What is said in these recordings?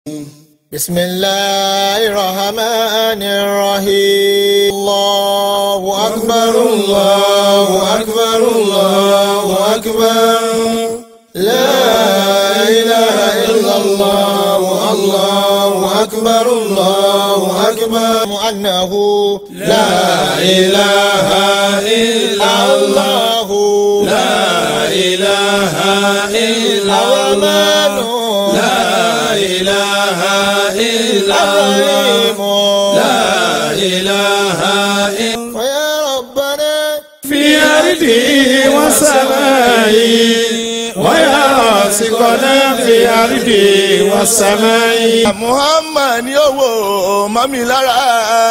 بسم الله الرحمن الرحيم الله أكبر الله أكبر الله أكبر لا إله إلا الله الله أكبر الله أكبر أنه لا إله إلا الله لا إله إلا الله لا إله إلا الله لا إله إلا فيا ربنا في أرضه وسمائه ويا راسقنا في أرضه وسمائه Muhammad ni owó mọ́mí lára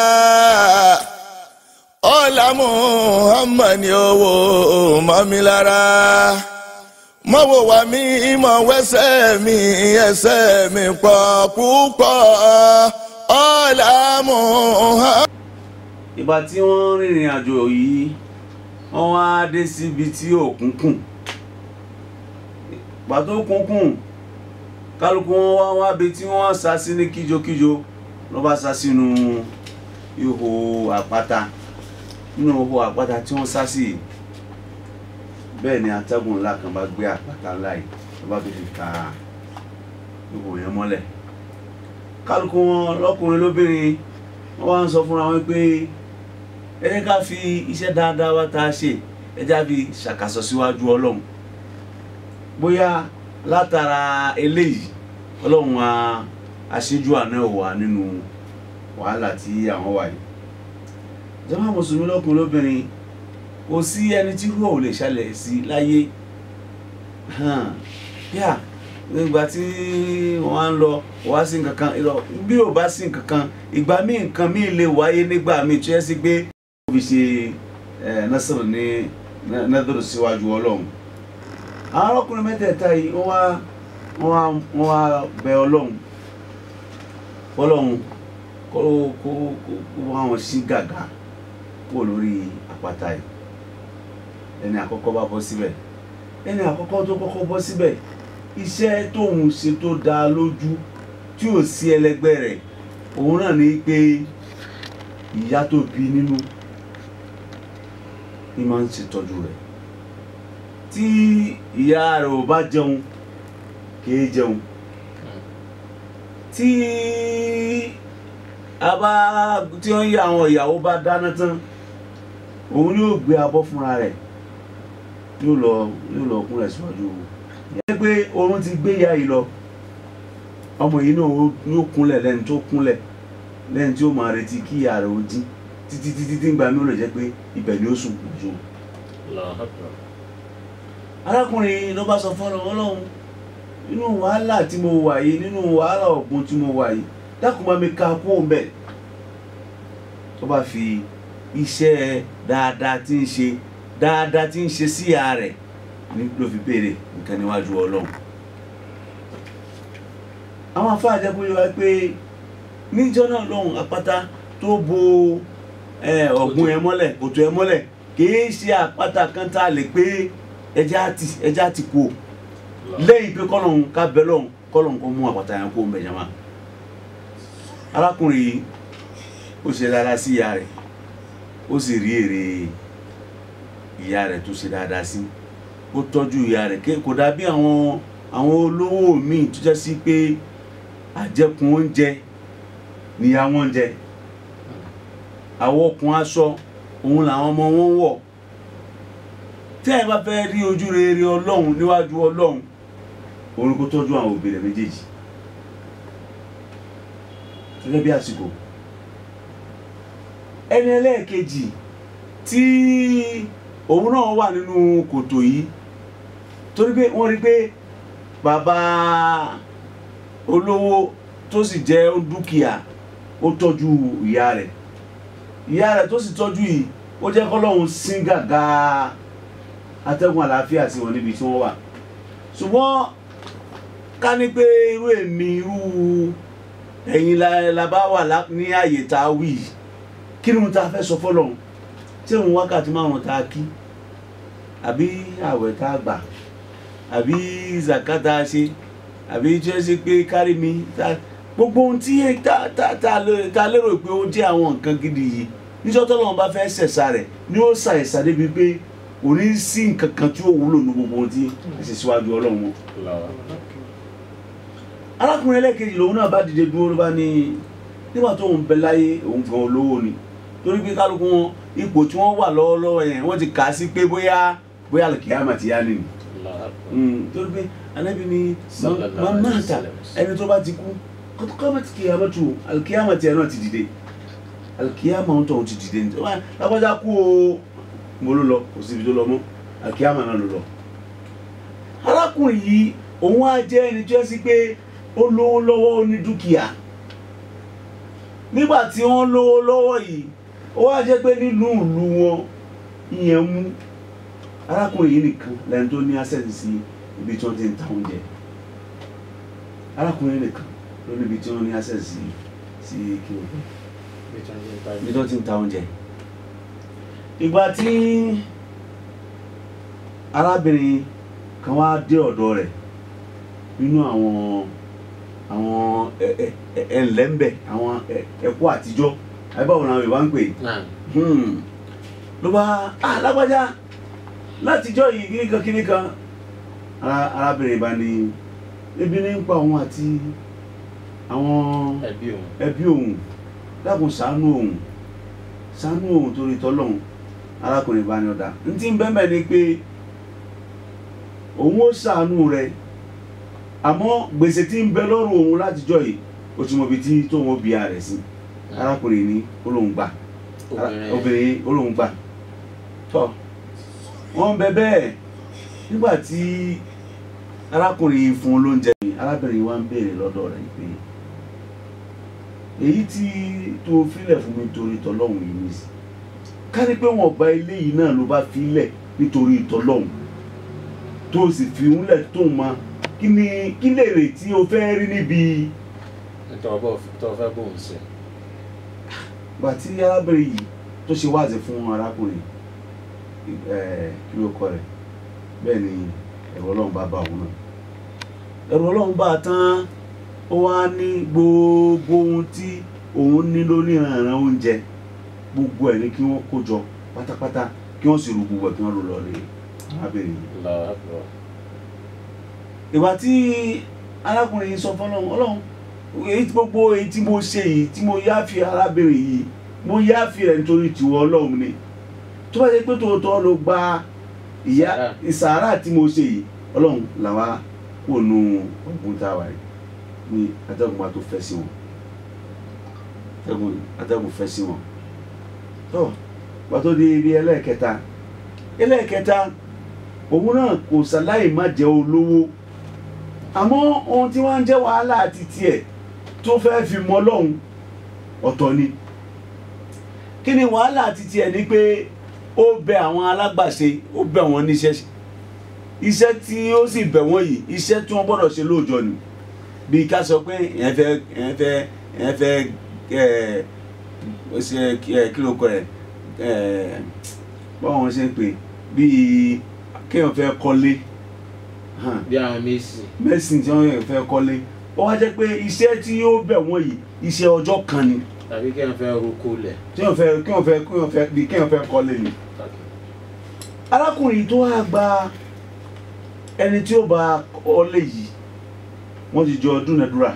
ọ̀la Muhammad ni owó mọ́mí lára mọ́wọ́ wa mi mọ̀ wẹ́sẹ̀ mi ẹsẹ̀ mi pọ̀ púpọ̀ ọ̀la Muhammad. ìgbà tí wọ́n rìnrìn àjò yìí wọ́n wá dé síbi tí òkun kùn ìgbà tó kún kùn kálukú wọn wá wá bi tí wọ́n sá sí ní kíjokíjo ló bá sá sínú ihò àpáta nínú ihò àpáta tí wọ́n sá sí yìí bẹ́ẹ̀ ni atẹ́gùn ńlá kan bá gbé àpáta ńlá yìí ló bá fi fi ka ihò yẹn mọ́lẹ̀ kálukú wọn lọ́kùnrin lóbìnrin wọ́n wá ń sọ fúnra wọn pé ẹ jẹ́ ká fi iṣẹ́ dáadáa wá tá a ṣe ẹ jẹ́ ká fi ṣàkàsọ síwájú ọlọ́run bóyá látara eléyìí ọlọ́run á aṣíjú àná wà nínú wàhálà tí àwọn wà yìí jàmá mùsùlùmí lọ́kùnrin lóbìnrin kò sí ẹni tí rúọ̀ ò lè ṣẹlẹ̀ sí láyé yá nígbà tí wọ́n á ń lọ wá sí nǹkan kan irọ́ bí ò bá sí nǹkan kan ìgbà míì nǹkan míì lè wáyé nígbà míì tó yẹ sí pé ó fi ṣe násìrò ní nádòrò síwájú ọlọ́run àwọn ọkùnrin mẹ́tẹ̀ẹ̀ta yìí wọ́n wá wọ́n wá wọ́n wá bẹ ọlọ́run fọlọ́run kó kó kó kó wá wọn sí gàgà kúrò lórí àpáta yìí ẹni àkọ́kọ́ bá bọ́ síbẹ̀ ẹni àkọ́kọ́ tó kọ́kọ́ bọ́ síbẹ̀ iṣẹ́ tóun ṣe tó dáa lójú tí ò sí ẹlẹgbẹ́ rẹ̀ òun náà ní pé ìyá tó bí nínú ní máa ń ṣètọ́jú rẹ̀ tí ìyá rẹ̀ ò bá jẹun kìí jẹun tí a bá tí wọ́n yí àwọn ìyàwó bá dáná tán òun yóò gbé abọ́ fúnra rẹ̀ yóò lọ yóò lọ kúnlẹ̀ síwájú ìyá pé oorun ti gbé ìyá yìí lọ ọmọ yìí náà yóò kúnlẹ̀ lẹ́ni tó kúnlẹ̀ lẹ́ni tí ó máa retí kí ìyá rẹ̀ ó jí títí títí tí ń gba mi ó lè jẹ́ pé ibẹ̀ ni ó sùn lójú. arákùnrin ló bá sọ fọ́nà ọlọ́run nínú wàhálà tí mo wà yìí nínú wàhálà ọ̀gbun tí mo wà yìí dákun bá mi ka kú òun bẹ́ẹ̀ tó bá fi iṣẹ́ dáadáa tí ń ṣe dáadáa tí ń ṣe sí ìyá rẹ̀ ní ló fi béèrè nǹkan níwájú ọlọ́run àwọn afá àjẹkù yọ wá pé níjọ́ náà lọ́hùn àpáta tó bo ọ̀gbun ẹ mọ́lẹ̀ òtò ẹ mọ́lẹ̀ kìí ṣe àpáta kan tá a lè pé ẹja ti ẹja ti kú o lẹ́yìn pé kọ́lọ́hún ká bẹ lọ́hùn kọ́lọ́hún kó mú àpáta yẹn kó mbẹ̀ jama arákùnrin yìí ó ṣe dáadáa sí ìyá rẹ̀ ó sì rí èrè ìyá rẹ̀ tó ṣe dáadáa sí ó tọ́jú ìyá rẹ̀ kò dàbí àwọn àwọn olówó míì tó jẹ́ sí pé àjẹkùn oúnjẹ níyà wọn jẹ àwọn okùn aṣọ òun làwọn ọmọ wọn ń wọ̀ tí ẹ bá fẹ́ rí ojú rere ọlọ́run níwájú ọlọ́run òun kó tọ́jú àwọn òbí rẹ̀ méjèèjì gẹ́gẹ́ bí àsìkò ẹni ẹlẹ́ẹ̀kejì tí òun náà wà nínú kòtò yìí torí pé wọ́n rí pé bàbá olówó tó sì jẹ́ dúkìá ó tọ́jú ìyá rẹ̀ ìyá rẹ̀ tó sì tọ́jú yìí ó jẹ́ kọ́lọ́hún sín gàgà atẹ́gùn àlàáfíà sí wọn níbi tí wọ́n wà ṣùgbọ́n ká ní pé irú èmi irú ẹ̀yin la bá wà ní àyè tá a wí kí ni mo ta fẹ́ sọ fọ́lọ́hún tí òun wákàtí márùn-ún tá a kí àbí àwẹ̀ tá a gbà àbí zakata ṣe àbí tí wọ́n ṣe pé kárí mi tá gbogbo ohun tí tá tá tá lè- tá lérò pé ó jẹ́ àwọn nǹkan gidi yìí níjọ́ tọ́lọ́run bá fẹ́ ṣẹ̀ṣà rẹ̀ ni ó ṣàìsà débi pé kò ní sí nǹkan kan tí ó wúlò ní gbogbo ohun tí ẹ ṣe síwájú ọlọ́run wọn. arákùnrin ẹlẹ́kejì lòun náà bá dìde dúró ló bá ní nígbà tó ń bẹ láyé òun gan olówó ni torí pé kálukú wọn ipò tí wọ́n wà lọ́wọ́lọ́wọ́ yẹn wọ́n ti kà á sí pé bóyá bóyá àlùkìyámà ti yá nìyí torí pé anabi ni Sallallahu máa alaihi ta wasallam. ẹni tó bá ti kú kọ́mọ̀ ti kìyàmọ̀ tù alikiyama tiẹ̀ náà ti dìde alikiyama ń tọ̀hún ti dìde ní wọ́n lágbájá kú o mo ló lọ kò síbi tó lọ mọ́ alikiyama náà ló lọ. arákùnrin yìí òun á jẹ́ ẹni tó yẹ sí pé ó lówó lọ́wọ́ ó ní dúkìá nígbà tí wọ́n lówó lọ́wọ́ yìí ó wá jẹ́ pé nínú ìlú wọn ìyẹn mú arákùnrin yìí nìkan lẹ́ni tó ní access sí ibi tí wọ́n ti ń ta oúnjẹ arákùnrin nìkan ló níbi tí wọ́n ní access sí sí kí o ibi tí wọ́n ti ń ta oúnjẹ. ìgbà tí arábìnrin kan wá dé ọ̀dọ̀ rẹ̀ nínú àwọn àwọn ẹ- ẹ- ẹ- ẹlẹ́ńbẹ̀ àwọn ẹ- ẹ̀kọ́ àtijọ́ àbáwọn làwọn Yorùbá ń pè é Hmm. ló bá ah lágbájá látijọ́ yìí kíníkan kíníkan Ara- arábìnrin bá ní ebi ní ń pa òun àti àwọn ẹbí òun ẹbí òun dákun ṣàánú òun ṣàánú òun torí tọ́lọ́hún arákùnrin bá ní ọ̀dà n tí ń bẹ́ẹ̀ ni pé òun ó ṣàánú rẹ̀ àmọ́ gbèsè tí ń bẹ lọ́rùn òun látijọ́ yìí ó ti mọ ibi tí tóun ó bí ara rẹ̀ sí arákùnrin ní olóhùn gbà obìnrin obìnrin olóhùn gbà tọ wọn bẹ bẹ́ẹ̀ nígbà tí arákùnrin fún un lóúnjẹ yìí arábìnrin wa ń béèrè lọ́dọ̀ rẹ̀ pé èyí tí tó filẹ̀ fún mi torí tọlọ́hún yìí ní sí ká ní pé wọn bá ilé yìí náà ló bá filẹ̀ nítorí tọlọ́hún tó sì fi ń lẹ̀ tó ma kí ni kí lè rè tí o fẹ́ rí níbi nítorí bọ́ tó fẹ́ bóun sí gbà tí arábìnrin yìí tó ṣe wáàzì fún arákùnrin ẹ kí ló kọ rẹ̀ bẹ́ẹ̀ ni ẹ̀rọ ọlọ́run bá bá òun náà ẹ̀rọ ọlọ́run bá a tán ó wá ní gbogbo ohun tí òun ní lóníranran oúnjẹ gbogbo ẹ̀ ní kí wọ́n kó jọ pátápátá kí wọ́n sì rú gbogbo ẹ̀ kí wọ́n lò lọ rí arábìnrin yìí lọ́wọ́ ìgbà tí arákùnrin yìí sọ fọlọ́run ọlọ́run èyí tí gbogbo èyí tí mo ṣe yìí tí mo yáfi arábìnrin yìí mo yáfi rẹ̀ nítorí tiwọ ọlọ́run ni tó bá yẹ pé tòótọ́ ló gba ìyá Sàárà. ìsàárà tí mo ṣe yìí ọlọ́run làwa kò nu ọ̀gbun tá a wà yìí ní atẹ́gùn wa tó fẹ́ sí wọn atẹ́gùn atẹ́gùn fẹ́ sí wọn tó wà tó di ibi ẹlẹ́ẹ̀kẹta ẹlẹ́ẹ̀kẹta òun náà kò ṣàláì má jẹ́ olówó àmọ́ ohun tí wọ́n ń jẹ́ wàhálà àti tiẹ̀ tó fẹ́ fi mọ́ lọ́hùn ọ̀tọ̀ ni kí ni wàhálà àti tiẹ̀ ni pé ó bẹ àwọn alágbàṣe ó bẹ wọn níṣẹ́ ṣe. iṣẹ́ tí ó sì bẹ̀ wọ́n yìí iṣẹ́ tí wọ́n gbọ́dọ̀ ṣe lóòjọ́ ni bí ká sọ pé ẹ̀ fẹ́ ẹ̀ fẹ́ ẹ̀ fẹ́ ẹ̀ ṣe ẹ̀ kí ló kọ ẹ̀ ẹ̀ báwọn ṣe ń pè bíi kéèyàn fẹ́ kọ́lé hàn bí àwọn méjì mẹ́sìn tí wọ́n fẹ́ kọ́lé ó wá jẹ́ pé iṣẹ́ tí yóò bẹ̀ wọ́n yìí iṣẹ́ ọjọ́ kan ni tàbí kéèyàn fẹ́ roko lẹ̀ tí wọ́n fẹ́ kí wọ́n fẹ́ kí wọ́n fẹ́ bí kí wọ́n fẹ́ kọ́lé ni. arákùnrin tó wá gba ẹni tí ó bá kọ́lé yìí wọ́n ti jọ dúnadúrà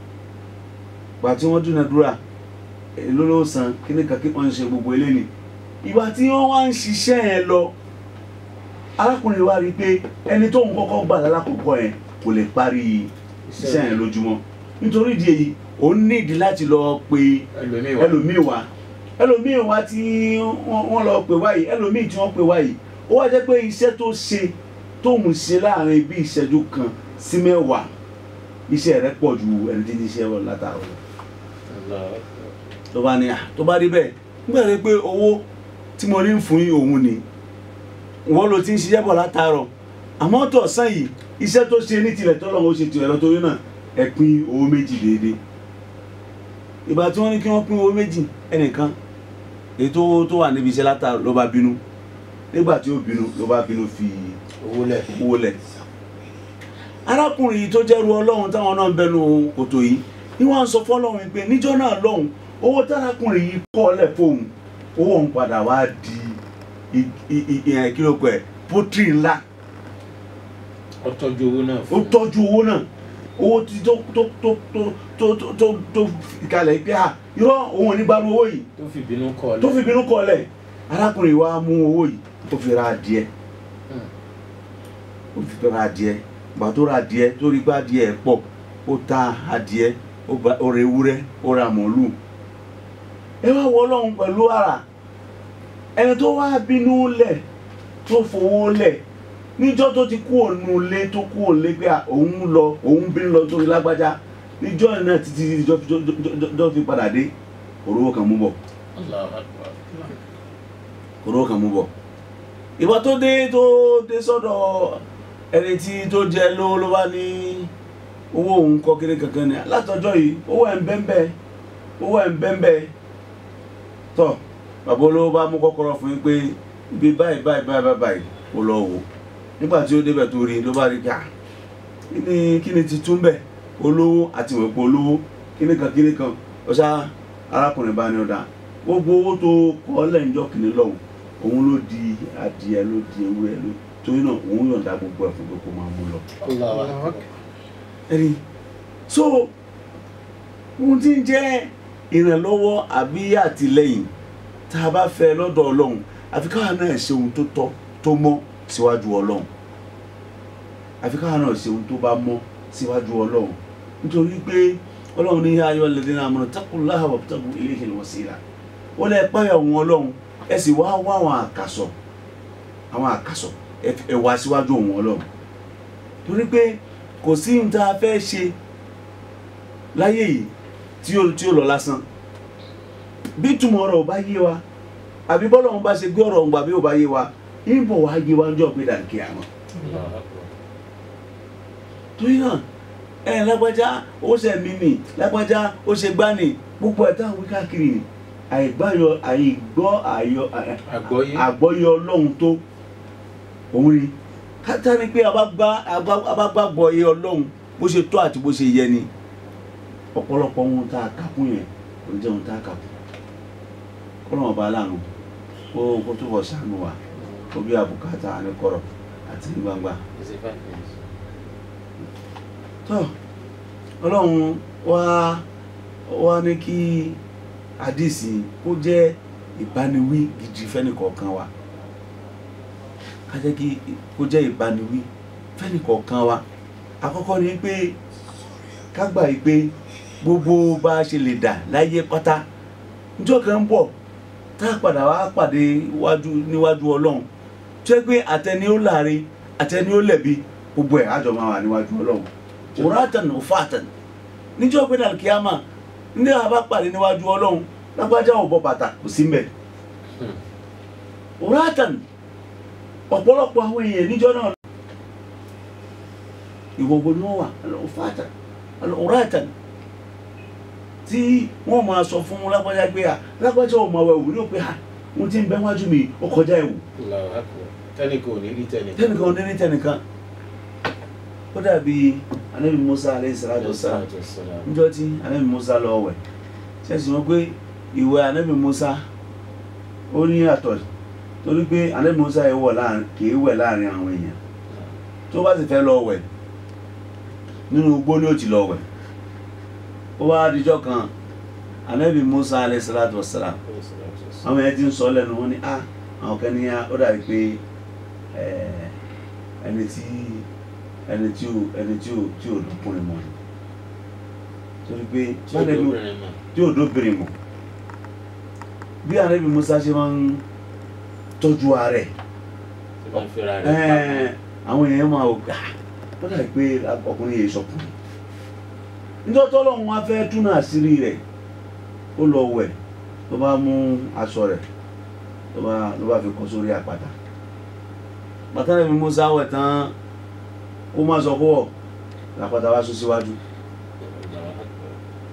gbà tí wọ́n dúnadúrà èló ló san kíní kan kí wọ́n ń ṣe gbogbo eléyìí ìgbà tí wọ́n wá ń ṣiṣẹ́ yẹn lọ arákùnrin wa rí i pé ẹni tó ń kọ́kọ́ gbà lálákọ̀ọ́kọ́ yẹn kò lè parí iṣẹ́ yẹn lójúmọ́ nítorí ìdí èyí òun nídìí láti lọ pe ẹlòmíì wà ẹlòmíì wá ẹlòmíì wá tí wọ́n wọ́n lọ pè wáyìí ẹlòmíì tí wọ́n pè wáyìí ó wá jẹ́ pé iṣẹ́ tó ṣe tóun ṣe láàrin bí ìṣẹ́jú kan sí mẹ́wàá iṣẹ́ rẹ̀ pọ̀ ju ẹni tí ń ṣiṣẹ́ wọn látàrọ Allahu tó bá ní à tó bá rí bẹ́ẹ̀ nígbà tó pé owó tí mo ní ń fún yín òun ni wọ́n ló ti ń ṣiṣẹ́ bọ̀ látàrọ àmọ́ tọ̀sán yìí iṣẹ́ tó ṣe ní tilẹ̀ tọ́lọ́ ó ṣe tirẹ̀ lọ torí náà ẹ pín owó méjì déédéé ìgbà tí wọ́n ní kí wọ́n pín owó méjì ẹnìkan èyí tó tó wà níbi iṣẹ́ látàrọ ló bá bínú nígbà tí ó bínú ló bá bínú fi owó lẹ̀ owó lẹ̀ arákùnrin yìí tó jẹ́rú ọlọ́run táwọn náà ń bẹnu kòtò yìí ni wọ́n á sọ fọ́lọ́run pé níjọ́ náà lọ́hùn owó tárakùnrin yìí kọ́ lẹ̀ fóun owó òun padà wá di ìyẹn kí ló pẹ́ pọ́tírì ńlá ó tọ́jú owó náà ó fún un. tọ́jú owó náà owó tí tó tó tó tó tó tó tó tó kalẹ̀ pé à irọ́ òun ò ní gbárù owó yìí tó fi bínú kọ́ ọ tó fi bínú kọ́ lẹ̀ arákùnrin wa mú owó yìí ó fi ra adìẹ ó fi ra adìẹ gbà tó ra adìẹ tó rí pé adìẹ pọ̀ ó ta adìẹ ó ba- ó ra ewúrẹ́ ó ra màálù ẹ wá wọ ọlọ́run pẹ̀lú ara ẹni tó wá bínú lẹ̀ tó fowó lẹ̀ níjọ́ tó ti kú òun lé tó kú òun lé pé à, òun lọ òun bínú lọ torí lágbájá níjọ́ yẹn náà títí ìjọ́ fi padà dé òróró kan mú bọ̀ Allahu Akbar. òróró kan mú bọ̀ ìgbà tó dé tó dé sọ́dọ̀ ẹni tí tó jẹ lówó ló bá ní owó òun kọ́ kéré kankan ni látọjọ́ yìí owó ẹ̀ ń bẹ́ńbẹ́ owó ẹ̀ ń bẹ́ńbẹ́ tọ́ bàbá olówó bá mú kọ́kọ́rọ́ fún yín pé ibi báyìí báyìí báyìí báyìí báyìí kò lọ wò nígbà tí ó débẹ̀ tó rí ló bá rí ká kí ni kí ni ti tún bẹ̀ olówó àti ìwẹ̀pọ̀ olówó kíní kan kíní kan ọ̀sá arákùnrin bá ní ọ̀dà gbogbo owó tó kọ́ lẹ́yìnjọ́ kìíní lọ́hùn òun ló di adìẹ ló di ewúrẹ́ ló torí náà òun yọ̀ǹda gbogbo ẹ̀ fún pé kó máa mú lọ. Allahu Akbar. ẹni so ohun tí ń jẹ́ ìrànlọ́wọ́ àbí àtìlẹ́yìn tá a bá fẹ́ lọ́dọ̀ ọlọ́run àfi káwa náà ṣe ohun tó tọ́ tó mọ́ síwájú ọlọ́run àfi káwa náà ṣe ohun tó bá mọ́ síwájú ọlọ́run nítorí pé ọlọ́run ní ayọ̀ lẹ́dí náà mọ̀nà taqullaha wabtagu ilayhil wasila ó lẹ́ páyà òun ọlọ́run ẹ sì wá wá àwọn àkàsọ̀ àwọn àkàsọ̀ ẹ ẹ wá síwájú òun ọlọ́run torí pé kò sí ní tá a fẹ́ ṣe láyé yìí tí ó tí ó lọ lásán bí túmọ̀ ọ̀rọ̀ ò bá yé wa àbí bọ́lọ̀ ń bá ṣe gbé ọ̀rọ̀ ń gbà bí ò bá yé wa ìbò wa yé wa ń jọ pé dànkì àmọ́ Allahu Akbar. torí náà ẹ lágbájá ó ṣe mí nì lágbájá ó ṣe gbá nì gbogbo ẹ̀ táwọn wí káàkiri nì àìgbáyọ àìgbọ́ àyọ Àgbọ́yé. àgbọ́yé ọlọ́run tó òun ni kátà ni pé abágbàgbọ́ iye ọlọ́run bó ṣe tó àti bó ṣe yẹ ni ọ̀pọ̀lọpọ̀ ohun tá a kà kún yẹn kò ní jẹ́ ohun tá a kà kún kọ́nà ọba aláàánú kó kó tó bọ̀ ṣàánú wa kó bí àbùkátà ní kọ̀rọ̀ àti ní gbangba Is it five minutes? tó ọlọ́run wá wá ní kí àdìsí kó jẹ́ ìbániwí gidi fẹ́nìkọ̀ọ̀kan wa ká jẹ́ kí kó jẹ́ ìbániwí fẹ́nìkọ̀ọ̀kan wa àkọ́kọ́ ni pé ká gbà yí pé gbogbo bá a ṣe lè dà láyé pátá níjọ́ kan ń bọ̀ tá a padà wá pàdé wájú níwájú ọlọ́run tó yẹ pé àtẹni ó láre àtẹni ó lẹ̀bi gbogbo ẹ̀ àjọ máa wà níwájú ọlọ́run òrátàn òfàtàn níjọ́ pé dàlkíámà ní àbá pàdé níwájú ọlọ́run lágbájá ò bọ́ bàtà kò sí mbẹ̀ òrátàn ọ̀pọ̀lọpọ̀ àwọn èèyàn níjọ́ náà ìwọ̀gbọ̀n ni wọ́n wà òfàtàn òrátàn tí wọ́n máa sọ fún lágbájá pé à lágbájá ò máa wẹ̀ wò ní òpè à wọ́n ti ń bẹ́ wájú mi ó kọjá ẹ̀wù Allahu Akbar. tẹ́nìkan ò ní rí tẹ́nìkan. tẹnìkan ò ní ní tẹnìkan ó dàbí anabi musa aleyhi salatu wa salam Wassalam. níjọ́ tí anabi musa lọ wẹ̀ ṣẹ́sì wọn pé ìwẹ̀ anabi musa ó ní àtọ̀ torí pé anabi musa yẹ wọ̀ láàrin kì í wẹ̀ láàrin àwọn èèyàn tó bá sì fẹ́ lọ wẹ̀ nínú igbó ni ó ti lọ wẹ̀ ó wá dijọ́ kan anabi musa aleyhi salatu wa salam àwọn yẹn ti ń sọ lẹ́nu wọn ni a àwọn kan ní a ó dàbí pé ẹ, ẹni tí ẹni tí ò ẹni tí ò tí ò lọkùnrin mọ ni torí pé tí ó báyìí bí- dóbìnrin mọ̀. tí ò dóbìnrin mọ bí anabi musa ṣe máa ń tọ́jú ààrẹ tí wọ́n fẹ́ra rẹ̀ ẹ̀ẹ́n àwọn èèyàn máa wò gbà ó dàbí pé ọkùnrin yìí sọkùnrin nítorí tọ́lọ́run wá fẹ́ túnú àṣírí rẹ̀ ó lọ wẹ̀ ló bá mú aṣọ rẹ̀ ló bá ló bá fi kọ́ sórí àpáta bàtà rẹ̀ mi Musa wẹ̀ tán ó má sọ pọ̀ làpáta wá sún síwájú Allahu Akbar.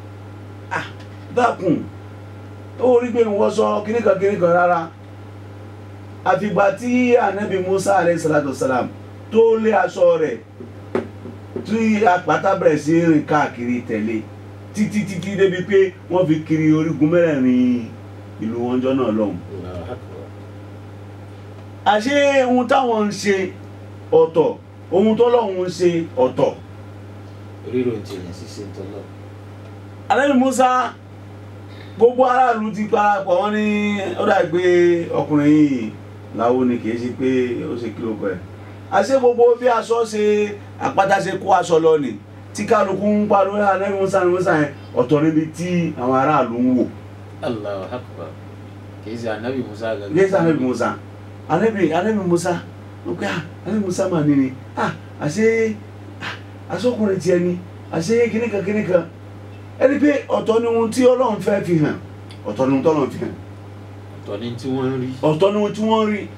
dákun ó rí pé wọ́n sọ kíníkan kíníkan rárá àfìgbà tí anabi musa alayhi salatu salam tó lé aṣọ rẹ̀ tí àpáta bẹ̀rẹ̀ sí rìn káàkiri tẹ̀lé títí títí débi pé wọ́n fi kiri orígun mẹ́rẹ̀ẹ̀rin ìlú wọn jọ náà lọ́hùn Allahu akbar. àṣé ohun táwọn ń ṣe ọ̀tọ̀ ohun tọ́lọ́hun ń ṣe ọ̀tọ̀ ríro ìjìnlẹ̀ ṣíṣe ń tọ́lọ̀. alẹ́ musa gbogbo aráàlú ti parapọ̀ wọ́n ní ó dà pé ọkùnrin yìí làwọn ni kì í ṣe pé ó ṣe kí ló kọ ẹ̀ àṣé gbogbo bí aṣọ ṣe àpáta ṣe kó aṣọ lọ ni tí kálukú ń pariwo alẹ́ musa ni musa yẹn ọ̀tọ̀ níbi tí àwọn aráàlú ń wò Allahu akbar. kì í ṣe anabi musa gangan. ní ẹsẹ anabi musa anabi anabi musa ó pé ah anabi musa mà ní ni ah àṣé ah aṣọkùnrin tiẹ̀ ni àṣé kíníkan kíníkan ẹni pé ọ̀tọ̀ ni ohun tí ọlọ́run fẹ́ fi hàn ọ̀tọ̀ ni ohun tí ọlọ́run fi hàn ọ̀tọ̀ ni tí wọ́n ń rí. ọ̀tọ̀ ni ohun tí wọ́n rí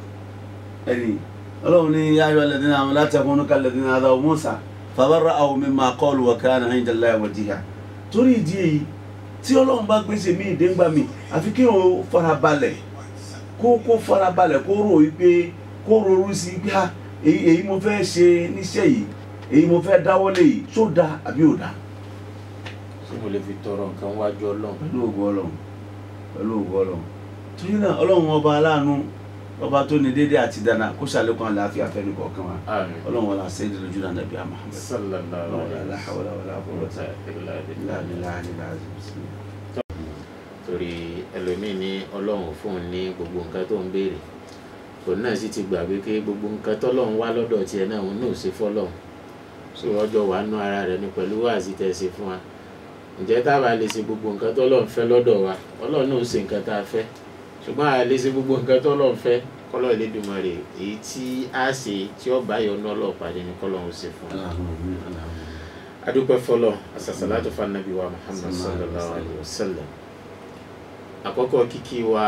ẹni ọlọ́run ní ayọ̀ alladhina amanu la takunu kalladhina adaw musa fabarra'ahu mimma qalu wa kana 'inda Allahi wajīha torí ìdí èyí tí ọlọ́run bá gbèsè mí ìdéǹgbà mi àfi kí òun farabalẹ̀ kó kó farabalẹ̀ kó rò wípé kó ronú sí pé ah èyí èyí mo fẹ́ ṣe níṣẹ́ yìí èyí mo fẹ́ dáwọ́lé yìí ṣó dáa àbí ò dáa ṣé mo lè fi tọrọ nǹkan wájú ọlọ́run. pẹ̀lú ògo ọlọ́run pẹ̀lú ògo ọlọ́run torí náà ọlọ́run ọba aláàánú ọba tó ní déédéé àti dáná kó ṣàlékún àlàáfíà fẹ́ni kọ̀ọ̀kan wa àmín. ọlọ́run wọlé àṣeyìí lójú náà nàbí Muhammad sallallahu ọlọ́run alaihi la hawla wala quwwata illa illa billah. billahi al-azim bismillah. torí ẹlòmíì ní ọlọ́run fún un ní gbogbo nǹkan tó ń béèrè òun náà sì ti gbàgbé pé gbogbo nǹkan tọ́lọ́run wá lọ́dọ̀ tiẹ̀ náà òun náà ò ṣe fọ́lọ́run so ọjọ́ wàá nú ara rẹ̀ ní pẹ̀lú wáàsí tẹ́ ẹ ṣe fún wa ǹjẹ́ tá a bá lè ṣe gbogbo nǹkan tọ́lọ́run fẹ́ lọ́dọ̀ wa ọlọ́run náà ó ṣe nǹkan tá a fẹ́ ṣùgbọ́n a lè ṣe gbogbo nǹkan tọ́lọ́run fẹ́ kọ́lọ́ Elédùmarè èyí tí a ṣe tí ó bá yọ ọ́nà ọlọ́ọ̀pàdé ní kọ́lọ́run ṣe fún wa Allahumma amin, Allahumma amin. adúpẹ́ fọlọ́ asasalatu fanabi wa muhammad sallallahu alayhi wa sallam àkọ́kọ́ kíkí wa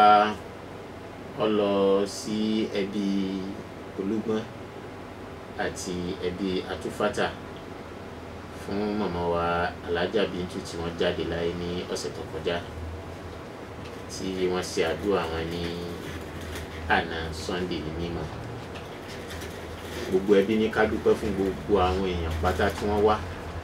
ọ lọ sí ẹbí olúgbọ́n àti ẹbí atúfàtà fún màmá wa alájà bíntu tí wọ́n jáde láyé ní ọ̀sẹ̀ tó kọjá tí wọ́n ṣe àdúrà wọn ní àná sunday ní mímọ́ gbogbo ẹbí ní ká dúpẹ́ fún gbogbo àwọn èèyàn pátá tí wọ́n wá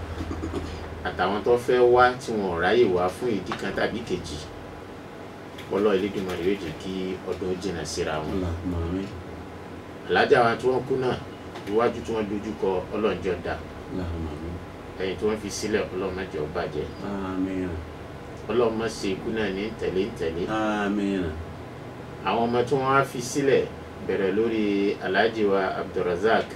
àtàwọn tó fẹ́ wá tí wọn ò ráyè wá fún ìdí kan tàbí kejì ọlọ́ Elédùmarè yóò jẹ́ kí ọdún jìnnà síra wọn. Allahumma amin, alájà wa tí wọ́n kú náà iwájú tí wọ́n dojú kọ ọlọ́njọ́ da Allahumma amin. ẹ̀yìn tí wọ́n fi sílẹ̀ ọlọ́mọ jẹ́ ó bàjẹ́ Àmín, ọlọ́mọ ṣe ikú náà ní tẹ̀lé ń tẹ̀lé àmín. àwọn ọmọ tí wọ́n á fi sílẹ̀ bẹ̀rẹ̀ lórí aláàjì wa Abdulrasaq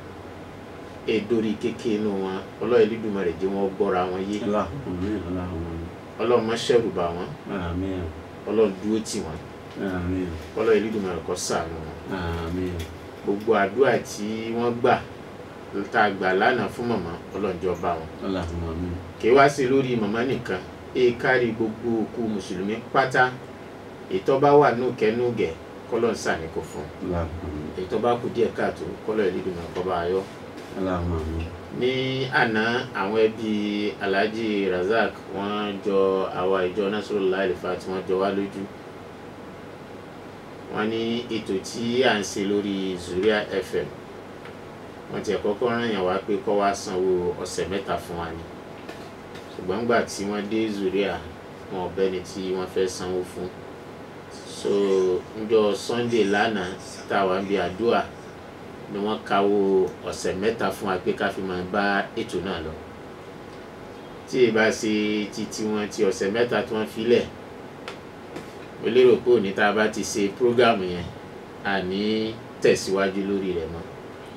èdórí kékeré inú wọn ọlọ́ Elédùmarè jẹ́ wọn gbọ́ra wọn yé Allahumma amin, Allahumma amin. ọlọ́mọ ṣẹ̀rù bà wọ́n Àmín, ọlọ́run dúró tì wọ́n àmín, ọlọ́ Elédùmarè kó ṣàánú wọn àmín. gbogbo àdúrà tí wọ́n gbà tá a gbà lánàá fún màmá ọlọ́njọ́ bá wọn Allahumma amin. kì í wá sí lórí màmá nìkan èè kárí gbogbo òkú mùsùlùmí pátá ètò bá wà nùkẹ́nùgẹ̀ kọ́lọ́ ń sàníkò fún Allahumma amin. ètò bá kú díẹ̀ káàtó kọ́lọ́ Elédùmarè kó bá a yọ. Allahumma amin. ní àná àwọn ẹbí Alhaji Razak wọ́n jọ àwa ìjọ Nasrullah Al-Fa tí wọ́n jọ wá lójú wọ́n ní ètò tí à ń ṣe lórí Zuria FM wọ́n ti kọ́kọ́ ràn yàn wá pé kó wá sanwó ọ̀sẹ̀ mẹ́ta fún wa ni ṣùgbọ́n nígbà tí wọ́n dé Zuria wọn ò bẹ́ni tí wọ́n fẹ́ sanwó fún so njọ́ Sunday lánàá tá a wà ń bi àdúrà ni wọ́n káwó ọ̀sẹ̀ mẹ́ta fún wa pé ká fi máa bá ètò náà lọ tí ì bá ṣe títí wọn ti ọ̀sẹ̀ mẹ́ta tí wọ́n filẹ̀ mo lérò pé òní tá a bá ti ṣe prógámù yẹn àní tẹ̀síwájú lórí rẹ̀ mọ́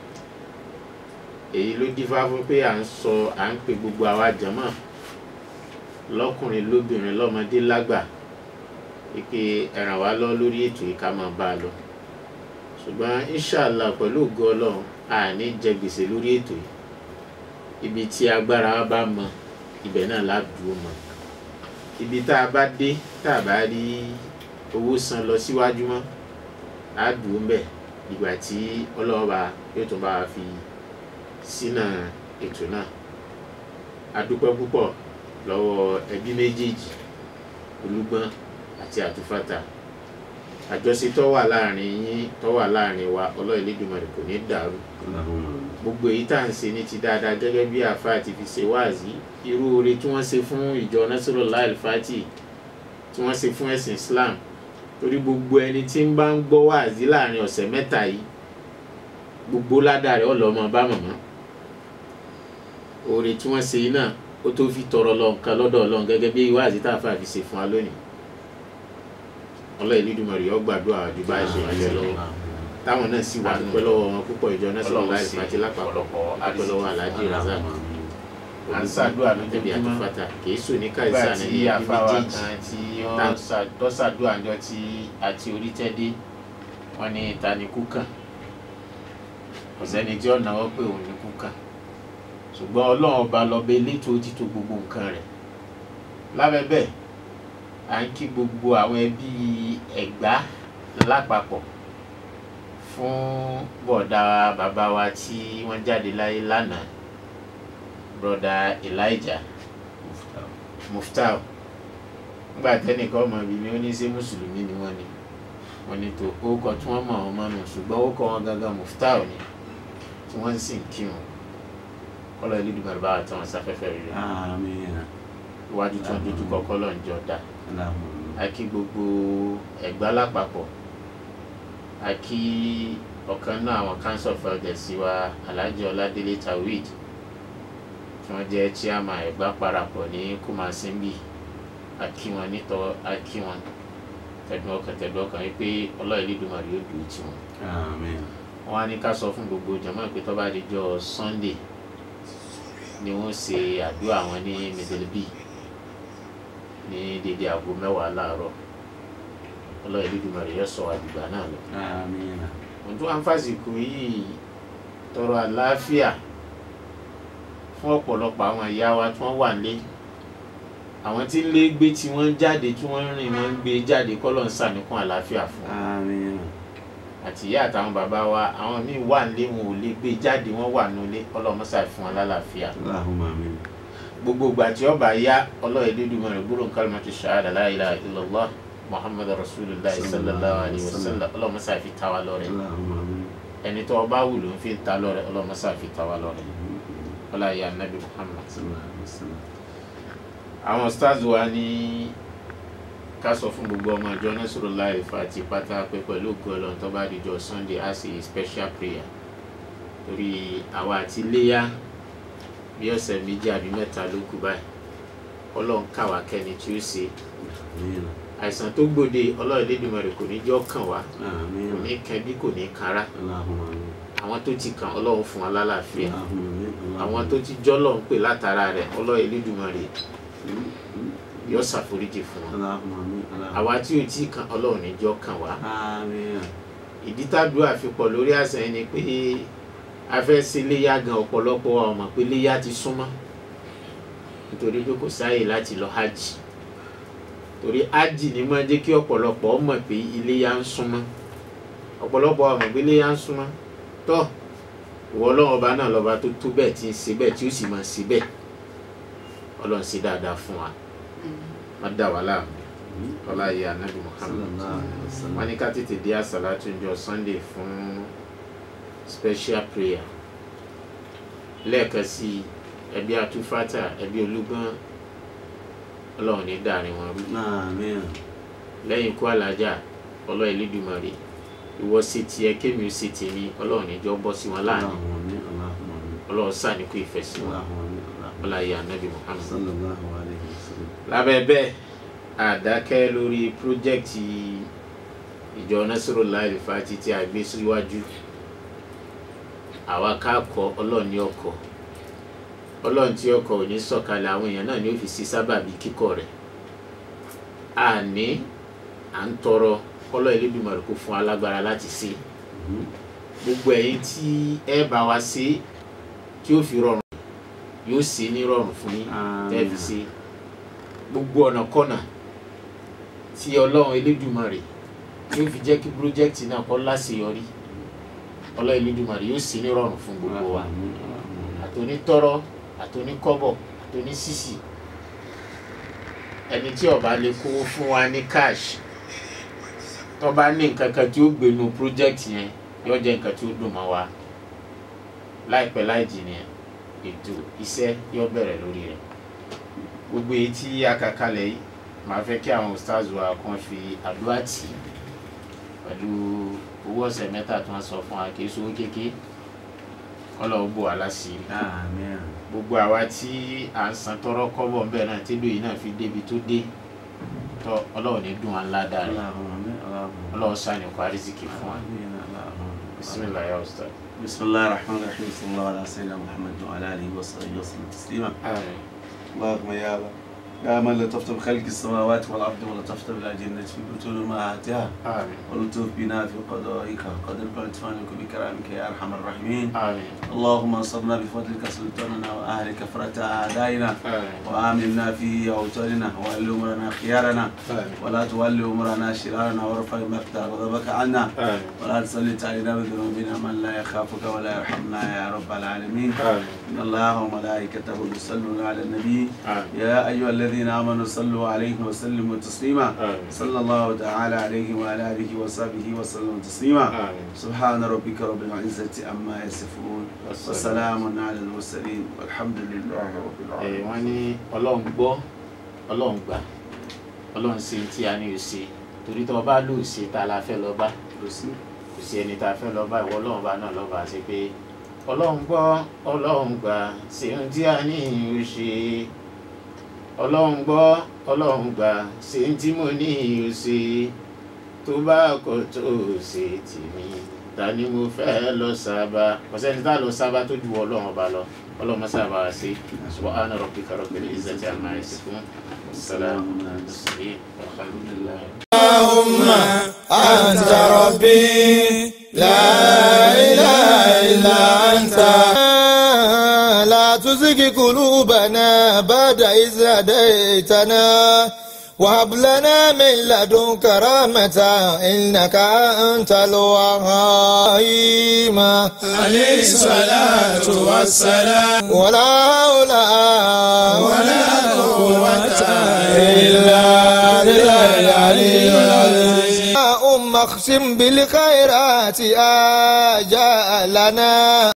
èyí ló dífá fún pé à ń sọ à ń pe gbogbo àwa jàmáà lọ́kùnrin lóbìnrin lọ́mọdé lágbà pé ẹ ràn wá lọ lórí ètò yìí ká máa bá a lọ ṣùgbọ́n inshallah pẹ̀lú ògo ọlọ́run àní jẹ gbèsè lórí ètò yìí ibi tí agbára wa bá mọ ibẹ̀ náà ládùúgbò mọ ibi tá a bá dé tá a bá rí owó san lọ síwájú mọ́ ládùúgbò mbẹ̀ ìgbà tí ọlọ́run bá yóò tún bá wa fi sínà ètò náà a dúpẹ́ púpọ̀ lọ́wọ́ ẹbí méjèèjì olúgbọ́n àti àtúfàtà àjọṣe tó wà láàrin yín tó wà láàrin wa ọlọ́run Elédùmarè kò ní dàrú Allahumma amin. gbogbo èyí tá à ń ṣe ní ti dáadáa gẹ́gẹ́ bí àfa àti fi ṣe wáàzí irú oore tí wọ́n ṣe fún ìjọ Nasrullah al-Fati tí wọ́n ṣe fún ẹ̀sìn Islam torí gbogbo ẹni tí ń bá ń gbọ́ wáàzí láàrin ọ̀sẹ̀ mẹ́ta yìí gbogbo ládàá rẹ̀ ọlọ́mọ bá mọ̀mọ́ oore tí wọ́n ṣe yìí náà ó tó fi tọrọ lọ nǹkan lọ́dọ̀ Ọlọ́run gẹ́gẹ́ bí wáàzí tá a fà fi ṣe fún wa lónìí ọlọ́ọ̀ Elédùmarè yó gbàdúrà àdúgbò àìsàn ìrìnàjò lọ́wọ́ táwọn náà sì wà dúpẹ́ lọ́wọ́ wọn púpọ̀ ìjọ Nasrullah al-Fati lápapọ̀ dúpẹ́ lọ́wọ́ Alhaji Razak à ń ṣàdúrà tẹ̀bí lójoojúmọ́ àtúfàtà kìí sùn ní nígbà káìsà ní tí ibi àfáwà méjèèjì kan tí Tá- wọ́n ṣà- tó ṣàdúrà ńjọ́ tí àti orítẹ́dé wọn ní ta ni kú kàn kò sẹ́ni tí ó náwó pé òun ni kú kàn ṣùgbọ́n ọlọ́run ọba lọ́bẹ elétò ó ti tó gbogbo nǹkan rẹ̀ lábẹ́ bẹ́ẹ̀ à ń kí gbogbo àwọn ẹbí ẹ̀gbá lápapọ̀ fún bọ̀dá bàbá wa tí wọ́n jáde láyé lánàá broda Elijah Muftau nígbà tẹ́nìkan ọmọ bíi mi ó ní ṣé mùsùlùmí ni wọ́n ni wọ́n ní tó orúkọ tí wọ́n mọ̀ ọ́n mọ́nu ṣùgbọ́n orúkọ wọn gangan Muftau ni tí wọ́n sì ń kí wọn kọ́lọ́ Elédùmarè bá wa tán wọn sáfẹ́fẹ́ rere àmín iwájú tí wọ́n dojú kọ kọ́lọ́ ń jọ dá Allahumma a kí gbogbo ẹ̀gbá lápapọ̀ a kí ọ̀kan náà àwọn council of elders wa Alhaji Ọládélé Tawhid tí wọ́n jẹ́ chairman ẹ̀gbá parapọ̀ ní Kumasimbi a kí wọn nítọ́ a kí wọn tẹ̀dùn ọkàn tẹ̀dùn ọkàn wípé Ọlọ́run Elédùmarè yóò dùn tí wọn. àmín wọ́n á ní ká sọ fún gbogbo jàmáà pé tó bá di jọ́ Sunday ni wọ́n ṣe àdúrà wọn ní Medelbi ní dédé aago mẹ́wàá láàárọ̀ Ọlọ́run Elédùmarè yóò sọ àdìgbà náà lọ. àmín mo tún wá ń fàsìkò yìí tọrọ àlàáfíà fún ọ̀pọ̀lọpọ̀ àwọn ìyá wa tí wọ́n wà nílé àwọn tí ń lé gbé tí wọ́n ń jáde tí wọ́n ń rìn wọ́n ń gbé jáde kọ́lọ̀ ń sàníkún àlàáfíà fún wọn àmín àti ìyá àtàwọn bàbá wa àwọn míì wà nílé wọn ò lè gbé jáde wọ́n wà nílé ọlọ́mọṣà fún wọn lálàáfíà Allahumma àmín gbogbo ìgbà tí ọba yá ọlọ́ọ̀ Elédùmarè gbọ́dọ̀ kalimatu shahada la ilaha illallah muhammadu rasulillah sallallahu alayhi wa sallam ọlọ́mọṣà fi ta wa lọ́rẹ Allahumma àmín ẹni tó ọba wù ló ń fi ta lọ́rẹ ọlọ́mọṣà fi ta wa lọ́rẹ ọlá ìyá nabi muhammad. sallallahu alaihi wasallam àwọn stars wa ní ká sọ fún gbogbo ọmọ ìjọ Nasrullah al-Fati pátá pé pẹ̀lú ògo Ọlọ́run tó bá dijọ́ sunday á sì special prayer torí àwa àti léyà bí ọ̀sẹ̀ méjì àbí mẹ́ta ló kù báyìí Ọlọ́run káwa kẹ́ni tí ó ṣe àmín àìsàn tó gbòde Ọlọ́run Elédùmarè kò ní jọ́ kàn wá àmín kò ní kàn bí kò ní kára Allahumma àmín àwọn tó ti kàn Ọlọ́run fún wa lálàáfíà Allahumma àmín àwọn tó ti jọ́lọ̀ ń pè látara rẹ̀ Ọlọ́run Elédùmarè yóò ṣàforíjì fún wọn Allahumma àmín Allahumma àwa tí ò tí kan Ọlọ́run níjọ́ kàn wá àmín ìdí tàdúrà fi pọ̀ lórí àṣà ẹni pé a fẹ́ ṣe léyà gan ọ̀pọ̀lọpọ̀ wa ò mọ̀ pé léyà ti súnmọ́ nítorí pé kò sáàyè láti lọ hajj torí hajj ni máa jẹ́ kí ọ̀pọ̀lọpọ̀ mọ̀ pé iléyà ń súnmọ́ ọ̀pọ̀lọpọ̀ wa mọ̀ pé iléyà ń súnmọ́ tọ́ ìwọ Ọlọ́run ọba náà lọ́ba tó tó bẹ́ẹ̀ tí ń ṣe bẹ́ẹ̀ tí ó sì máa ṣe bẹ́ẹ̀ Ọlọ́run ṣe dáadáa fún wa má dà wá láàmú ọlá yìí anabi Muhammad sallallahu alaihi wasallam wọ́n ní ká tètè dé àsàlátù ńjọ́ sunday fún special prayer lẹ́ẹ̀kan sí i ẹbí atúfátà ẹbí olúgbọ́n ọlọ́run ní dàrin wọn rú àmín lẹ́yìn ikú alájà ọlọ́run Elédùmarè ìwọ sí tiẹ̀ kémi ó sì tèmi ọlọ́run níjọ́ bọ́ sí wọn láàrin Allahumma àmín Allahumma àmín ọlọ́run sàníkú ìfẹ́ sí wọn Allahumma àmín Allahumma ọláyé anabi Muhammad sallallahu alaihi wasallam lábẹ́ bẹ́ẹ̀ àdákẹ́ lórí pírójẹ́kìtì ìjọ Nasrullah al-Fati tí a gbé síwájú àwa ká kọ ọlọ́run ní ọkọ̀ ọlọ́run tí ọkọ̀ ò ní sọ̀kalẹ̀ àwọn èèyàn náà ní ó fi sí sábàbí kíkọ́ rẹ̀ àní à ń tọrọ kọ́lọ́ Elédùmarè kó fún alágbára láti ṣe gbogbo ẹ̀yin tí ẹ bá wa ṣe tí ó fi rọrùn yóò ṣe ní rọrùn fún yín tẹ́ fi ṣe gbogbo ọ̀nà kọ́nà tí ọlọ́run Elédùmarè tí ó fi jẹ́ kí pírójẹ́kìtì náà kó láṣeyọrí ọlọ́run Elédùmarè yóò ṣe ní rọrùn fún gbogbo wa àtònítọ́rọ́ àtòníkọ́bọ̀ àtònísìsì ẹni tí ó bá lè kówó fún wa ní cash tó bá ní nǹkan kan tí ó gbénu project yẹn yóò jẹ́ nǹkan tí ó dùn mọ́ wa láìpẹ́ láì jìnnà ètò iṣẹ́ yóò bẹ̀rẹ̀ lórí rẹ̀ gbogbo èyí tí a kà kalẹ̀ yìí màá fẹ́ kí àwọn stars wa kan fi àdúrà tì í pẹ̀lú owó ọ̀sẹ̀ mẹ́ta tí wọ́n sọ fún wa kì í sowó kékeré kọ́lọ̀ bò wá láṣìírí àmín gbogbo àwa tí à ń san tọrọ kọ́bọ̀ ńbẹ náà tí lóyìn náà fi débi tó dé tọ ọlọ́run ní dùn wá ńlá dáre Allahumma amin Allahumma ọlọ́run sànìkọ́ àrísìkì fún wa amin Allahumma bisimilayi ustaz. بسم الله الرحمن الرحيم صلى الله على سيدنا محمد وعلى اله وصحبه وسلم تسليما àmín اللهم يا الله يا من لطفت بخلق السماوات والارض ولطفت بالاجنه في بطون امهاتها àmín ولطف بنا في قضائك قدر فانك بكرامك يا ارحم الراحمين àmín اللهم انصرنا بفضلك سلطاننا واهل كفرة اعدائنا àmín وامنا في اوطاننا وول امرنا خيارنا àmín ولا تولي امرنا شرارنا وارفع مقتا غضبك عنا àmín ولا تسلط علينا بذنوبنا من لا يخافك ولا يرحمنا يا رب العالمين àmín إن الله وملائكته يصلون على النبي àmín يا أيها الذين آمنوا صلوا عليه وسلموا تسليما àmín صلى الله تعالى عليه وعلى آله وصحبه وسلم تسليما àmín سبحان ربك رب العزة عما يصفون وسلام على المرسلين والحمد لله رب ẹ العالمين wọ́n ní ọlọ́run gbọ́ ọlọ́run gbà ọlọ́run ṣe tí a ní o ṣe torí tó o bá lò ṣe ta la fẹ́ lọ bá kò sí kò sí ẹni tá a fẹ́ lọ bá ìwọ ọlọ́run bá náà lọ́ba ṣe pé ọlọ́run gbọ́ ọlọ́run gbà ṣe ohun tí a ní o ṣe ọlọ́run gbọ́ ọlọ́run gbà ṣe ohun tí mo ní o ṣe tó bá kọ tó o ṣe tèmi ta ni mo fẹ́ lọ sábà kò sẹ́ni tá a lọ sábà tó ju ọlọ́run ọba lọ ọlọ́run mọ́sá bá wa ṣe subhana rabbika rabbil izzati amma yasifun salamun ala al-mursalin walhamdulillah. اللهم أنت ربي لا إله إلا أنت لا تزغ قلوبنا بعد إذ هديتنا وهب لنا من لدنك رحمة إنك أنت الوهاب عليه الصلاة والسلام ولا حول ولا قوة إلا بالله العلي العظيم أم اقسم بالخيرات آجالنا